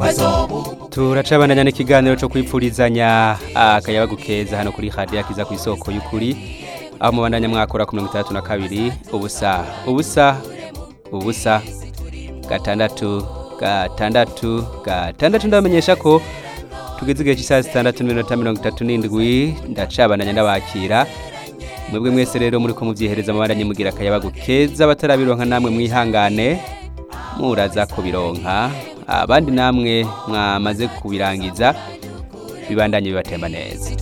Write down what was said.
turacabandanya n'ikiganiro cyo kwipfurizanya akayabagu keza hano kuri radiyo kiza ku isoko y'ukuri aho mubandanya mwakora ku mirongo itandatu na kabiri ubusa ubusa ubusa gatandatu gatandatu gatandatu ndabamenyesha ko tugeze igihe cy'isaha zitandatu n'iminota mirongo itatu n'indwi ndacabandanya ndabakira mwebwe mwese rero muri ko mubyihereza mubandanye mugira akayabagu keza batarabironka namwe mwihangane muraza kubironka abandi namwe mwamaze kubirangiza bibandanye bibatemba neza